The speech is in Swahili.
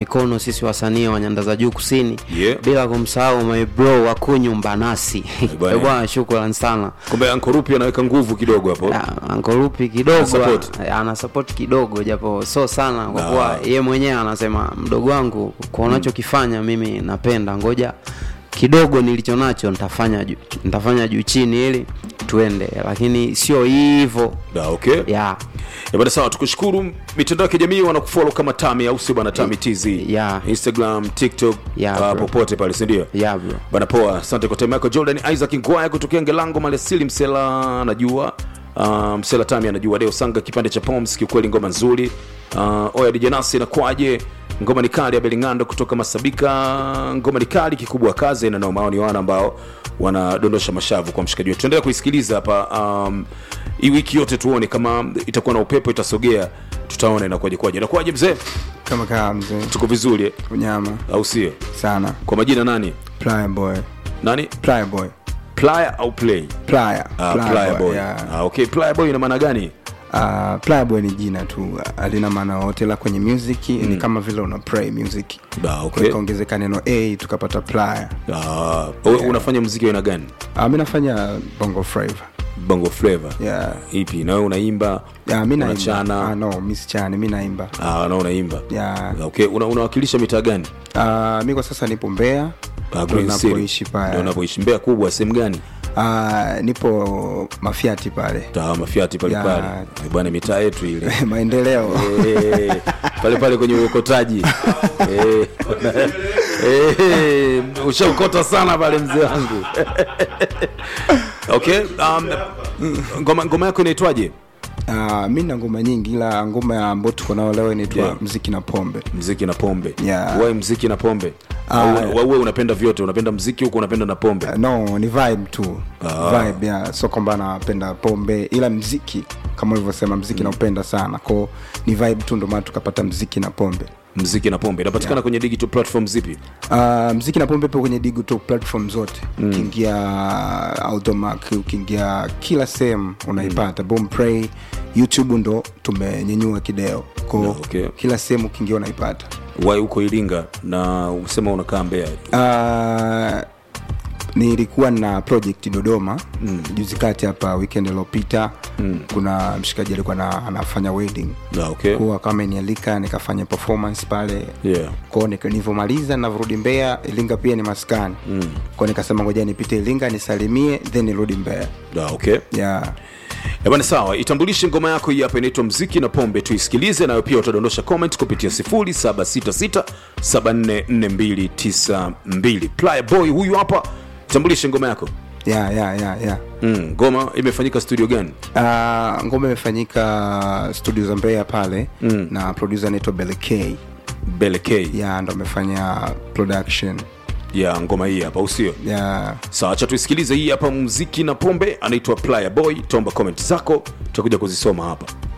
mikono sisi wasanii wa nyanda za juu kusini Yeah. bila kumsahau my bro wakunyu mbanasi bwana. Eh, bwana shukran sana kumbe ankorupi anaweka nguvu kidogo hapo ankorupi kidogo Ana support. ana- ana support kidogo japo so sana kwa Ah. kuwa ye mwenyewe anasema mdogo wangu kwa unachokifanya mimi napenda ngoja kidogo nilicho nacho nitafanya juu nitafanya juu chini ili tuende lakini sio hivyo Da, okay ya Eh, bwana sawa tukushukuru mitandao ya kijamii wanakufollow kama tami au sio bana tami tz Yeah. instagram tiktok Yeah, uh, bro. popote pale sindio ya bro bana poa asante kwa time yako jordan isaac ngwaya kutokea ngelango maliasili msela anajua uh, msela tami anajua deo sanga kipande cha poms kiukweli ngoma nzuri uh, oya dijanasi inakwaje ngoma ni kali ya belingando kutoka masabika ngoma ni kali kikubwa kazi na nao maoni wana ambao wanadondosha mashavu kwa mshikaji wetu tuendelea kuisikiliza hapa um, hii wiki yote tuone kama itakuwa na upepo itasogea tutaona inakuwaje kwaje inakuwaje mzee kama kaa mzee tuko vizuri eh? unyama au sio sana kwa majina nani playa boy nani playa boy playa au play playa Ah, Playa Playa boy. yeah. Ah, okay playa boy ina maana gani Ah, playa boy ni jina tu alina maana yote la kwenye music ni kama vile una play music Ah, Kwa okay. ikaongezeka neno a tukapata playa Ah, wewe unafanya muziki wa aina gani Ah, mi nafanya bongo flava bongo flavor yeah. ipi na wewe unaimba yeah, mi naimba Unachana. ah, no mi sichani mi naimba ah, na unaimba yeah. okay una, unawakilisha mitaa gani Ah, mi kwa sasa nipo mbea Ah, ndo Green City. napoishi Ndio pale unapoishi mbea kubwa sehemu gani Ah, nipo mafiati pale ta mafiati pale Ya. pale Eh, bwana mitaa yetu ile maendeleo Eh, pale pale kwenye uokotaji Eh, eh, ushaukota sana pale mzee wangu okay um, ngoma, ngoma yako inaitwaje Uh, mi na ngoma nyingi ila ngoma ambayo tuko nayo leo inaitwa Yeah. mziki na pombe mziki na pombe Yeah. Wewe mziki na pombe Ah, Au- yeah. wewe unapenda vyote unapenda mziki huku unapenda na pombe Uh, no ni vibe tu Ah. vibe yeah. so kwamba napenda pombe ila mziki kama ulivyosema mziki naupenda sana ko ni vibe tu ndo maana tukapata mziki na pombe mziki na pombe inapatikana Yeah. kwenye digital platform zipi Uh, mziki na pombe ipo kwenye digital platform zote ukiingia automac ukiingia kila sehemu unaipata bompray youtube ndo tumenyenyua kideo ko No, okay. kila sehemu ukiingia unaipata wai huko iringa na usema unakaa mbea Uh, nilikuwa na project dodoma mm. juzi kati hapa weekend iliopita mm. kuna mshikaji alikuwa na, anafanya wedding Ah, okay. kuwa kama nialika nikafanya performance pale Yeah. kwao nika- nilivyomaliza navrudi mbea ilinga pia ni maskani mm. kwao nikasema ngoja nipite ilinga nisalimie then nirudi mbea Ah, okay yeah. Eh, bwana sawa itambulishe ngoma yako hii hapa inaitwa mziki na pombe tuisikilize nayo pia utadondosha comment kupitia 0766744292 playa boy huyu hapa itambulishe ngoma yako Yeah, yeah, yeah, yeah. mm, ngoma imefanyika studio gani Uh, ngoma imefanyika studio za mbeya pale mm. na producer anaitwa belek bele k ya ndo amefanya production ya ngoma hii hapa usio ya sawa cha tuisikilize hii hapa mziki na pombe anaitwa playa boy tomba comment zako tutakuja kuzisoma hapa